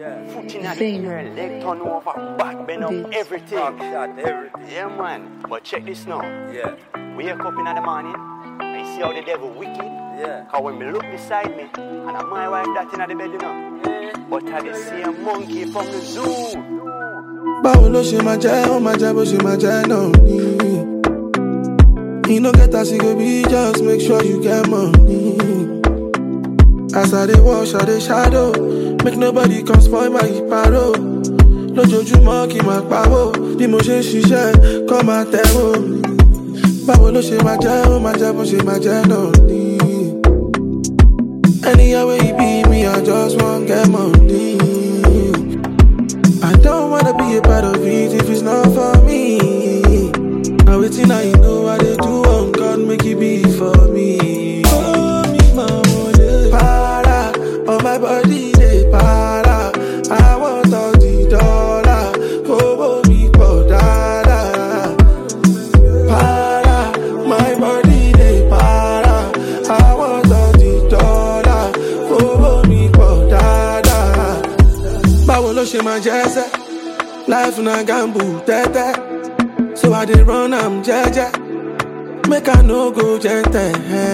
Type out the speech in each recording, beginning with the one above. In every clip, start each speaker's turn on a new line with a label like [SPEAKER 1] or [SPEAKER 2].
[SPEAKER 1] Yeah.
[SPEAKER 2] Foot in the
[SPEAKER 3] Venom.
[SPEAKER 2] air, leg turn over, back bend up,
[SPEAKER 3] Beats.
[SPEAKER 2] everything.
[SPEAKER 1] Back shot, everything.
[SPEAKER 2] Yeah, man. But check this now.
[SPEAKER 1] Yeah.
[SPEAKER 2] Wake up in the morning, I see how the devil wicked.
[SPEAKER 1] Yeah.
[SPEAKER 2] Cause when me look beside me, and I'm my wife that in the bed, you know. But I the same monkey from the zoo.
[SPEAKER 4] báwo ló ṣe máa jẹ́ ó máa jẹ́ bó ṣe máa jẹ́ náà ni. e no get as e go be just make sure you get money. as i dey wash i dey shadow make nobody come spoil my paro. lójoojúmọ́ kí n máa pawó bí mo ṣe ń ṣiṣẹ́ kọ́ máa tẹ̀wó. báwo ló ṣe máa jẹ́ ó máa jẹ́ bó ṣe máa jẹ́ náà ni. anywhere wey e be me i just wan get money. I don't wanna be a part of it if it's not for me. Now waiting, I know what they do on God, make it be for me. Oh, me, my money. Para, on my body, they para. I want all the dollar. Oh, me, for dada. Para, my body, they para. I want all the dollar. Oh, me, for dada báwo ló ṣe máa jẹ́ sẹ́ life na gamble tẹ́tẹ́ so i dey run am jẹ́jẹ́ make i no go jẹ́ntẹ̀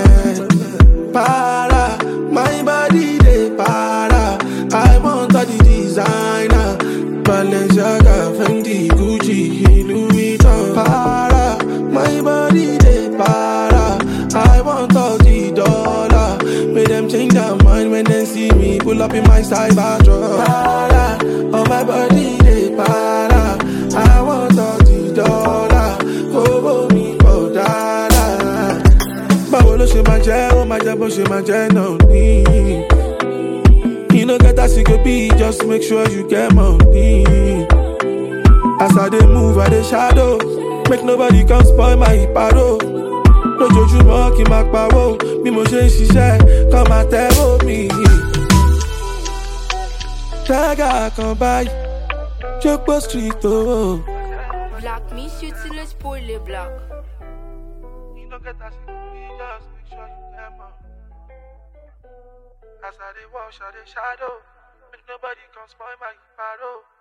[SPEAKER 4] para my body dey para i want all the designer balenciaga fendi gucci louis vuitton para my body dey para i want all the dollar make dem change their mind when dem see me pull up in my cyber truck. Para, oh my body dey para, I want all the dollar, owó mi pọ̀ dáadáa. Báwo ló ṣe máa jẹ́, ó máa jẹ́ bó ṣe máa jẹ́ náà ní. You no get as e go be, just make sure you get money. As I dey move, I dey shadow, make nobody come spoil my paro. lójoojúmọ́ kí n máa pawó bí mo ṣe ń ṣiṣẹ́ kọ́ máa tẹ́wọ́ mi. Tẹ́gà kan báyìí, Jókòó street o.
[SPEAKER 5] Black Miss utilise pour les blacks.
[SPEAKER 4] As I dey wash, I dey shadow. Make nobody come spoil my paro.